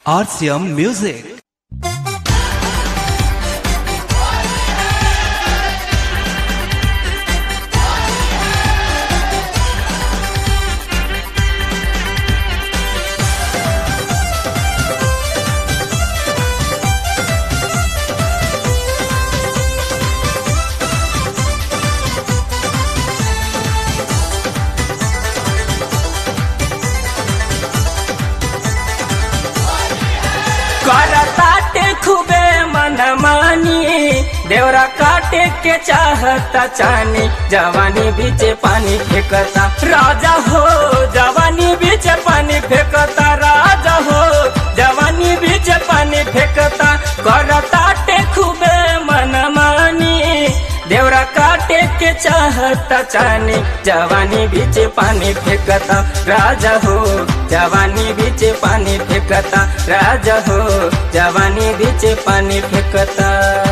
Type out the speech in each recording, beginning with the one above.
RCM Music. करताटे खूबे मनमानी देवरा काटे के चाहता चानी जवानी बीचे पानी फेंकता राजा हो जवानी बीचे पानी फेंकता राजा हो जवानी बीचे पानी फेंकता करताटे खूबे मनमानी देवरा काटे के चाहता चानी जवानी बीचे पानी फेंकता राजा हो जवानी बीचे पानी फेंकता राजा हो जवानी बीचे पानी फेंकता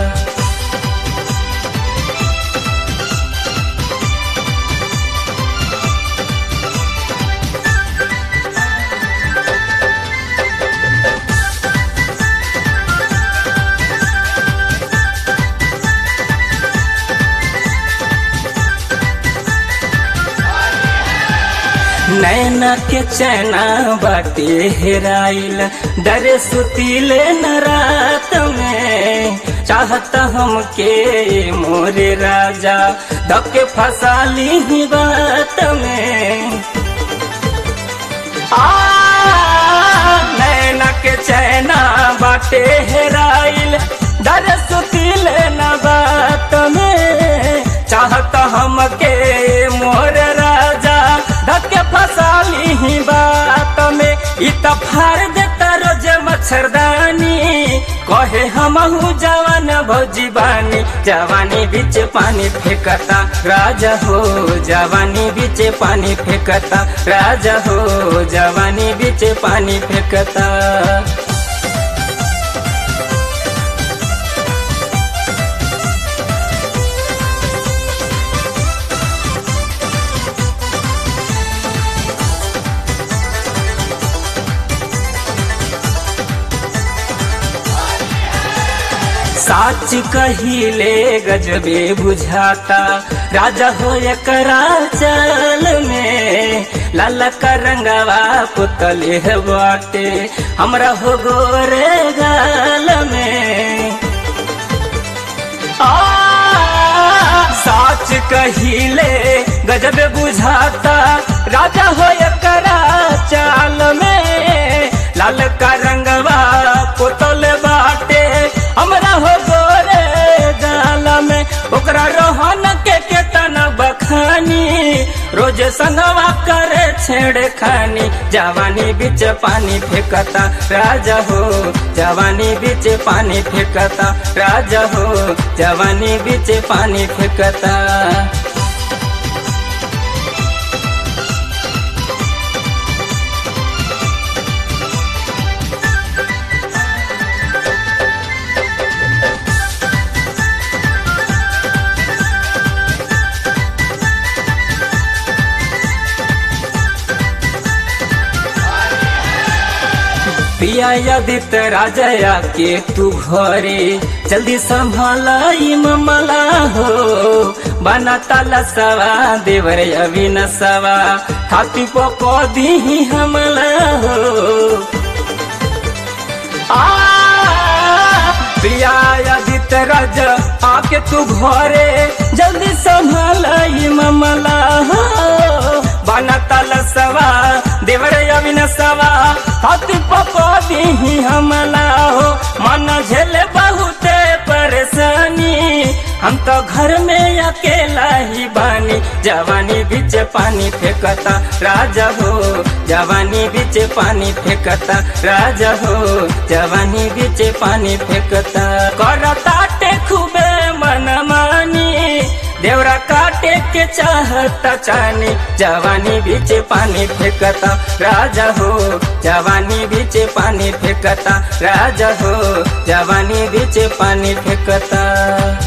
नैना के चैना बाटे हेराइल डरे सुतीले न रात में चाहता हमके मोरे राजा धके फसाली ही बात में आ नैना के चैना बाटे हेराइल डरे सुतीले न बात में चाहता हमके मोर राजा धके फसाली ही बात में इ त फाड़ देता रोज मच्छरदानी कहे हमहू जवान भौजी बानी जवानी बीच पानी फेंकता राजा हो जवानी बीच पानी फेंकता राजा हो जवानी बीच पानी फेंकता साच कहिले गजबे बुझाता राजा हो एकरा चल में लाला का रंगवा पुतले बाटे हमरा हो गोरे गाल में आ, साच कहिले गजब बुझाता राजा हो एकरा चाल में लाल का रंगवा पुतल बाटे हमरा हो गोरे गाल में ओकरा रोहन के केतन बखानी रोज संगवा करे छेड़ खानी जवानी बीच पानी फेंकता राजा हो जवानी बीच पानी फेंकता राजा हो जवानी बीच पानी फेंकता पिया यदित राजया के तू घरे जल्दी संभालाई ममला हो बना ताला सवा देवर अविन सवा हाथी पको दी हमला हो आ प्रिया यदित राज आके तू घरे जल्दी संभालाई ममला हो बना ताला सवा देवर अविन सवा हाथी पको दी हमला हो मन झेले बहुते परेशानी हम तो घर में अकेला ही बानी जवानी बीच पानी फेंकता राजा हो जवानी बीच पानी फेंकता राजा हो जवानी बीच पानी फेंकता करता टे खूबे मनमानी देवरा काटे के चाहता चानी जवानी बीच पानी फेंकता राजा हो जवानी बीच पानी फेंकता राजा हो जवानी बीच पानी फेंकता